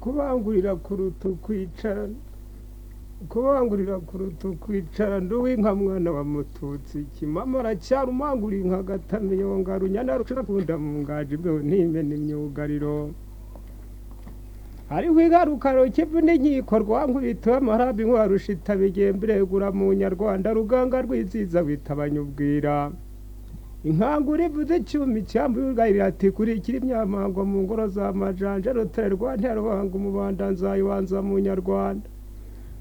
kubangurira kuruta ukwicara kubangurira kuruta ukwicara ndi uw'inka mwana wa mututsi kimama aracyari umangura inka agatamiye yonga runyana rucurakunda mu ngaju bwe ntimena imyugariro hariho igarukaro kivu n'inkiko rwankubita amarabi nkwarusha itabigenda uregura mu nyarwanda ruganga rwiziza witabanya ubwira inkangura ivuze icyuma icyambuye urwayirira ati kuri ikiri imyamango mu ngoro za majanja rutare rwa nterwanga umubanda nzayibanza mu nyarwanda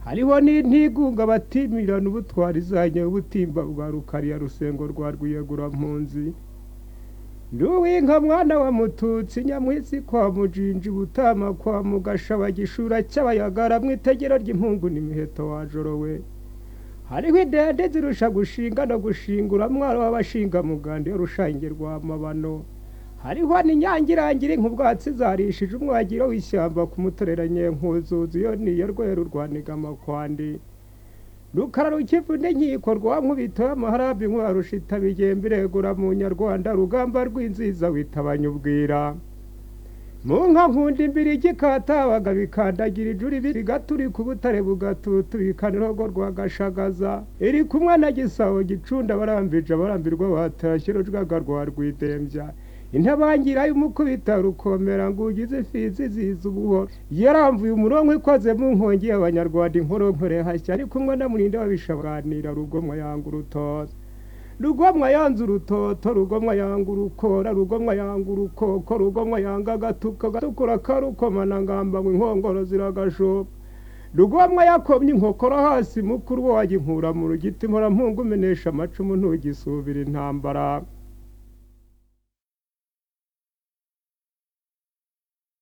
hariho n'intigunga batimirana ubutwari izanye ubutimba bwa rukariya rusengo rwa rwiyegura mpunzi nduwinka mwana wa mututsi nyamwisi kwa mujinji butama kwa mugashaba gishura cy'abayagara mu itegero ry'impungu n'imiheto wajorowe hariho idende zirusha gushinga no gushingura mwaro w'abashinga muganda y'urushange rwa mabano hariho n'inyangirangira nk'ubwatsi zarishije umwagiro w'ishyamba ku mutoreranye nkuzuzi yo niyo rweru rwa nigamakwandi rukara rukivuna inkiko rwa nkubitoye amaharabi nkubarusha itabigembe iregura mu nyarwanda rugamba rw'inziza witabanya ubwira mu nka nkunda imbiri gikatabaga bikandagira ijuri bigaturi ku butare bugatuturika n'irogo rwa gashagaza iri kumwe na gisabo gicunda barambije abarambirwa batashye rujwaga rwa rwidembya intabangira y'umukubita rukomera ngo ugize ifizi ziza ubuhoro yaramvuye umurongo ikoze mu nkongi y'abanyarwanda inkoronkore hashya ari kumwe na murinde wabishabanira rugomwa yanga urutoto rugomwa yanze urutoto rugomwa yanga urukora rugomwa yanga urukoko rugomwa yanga agatuka gatukura karukomana ngamba ngo inkongoro ziragashoka rugomwa yakomye inkokora hasi mukuru we waginkura mu rugiti mporampungu umenesha amacumu ntugisubira intambara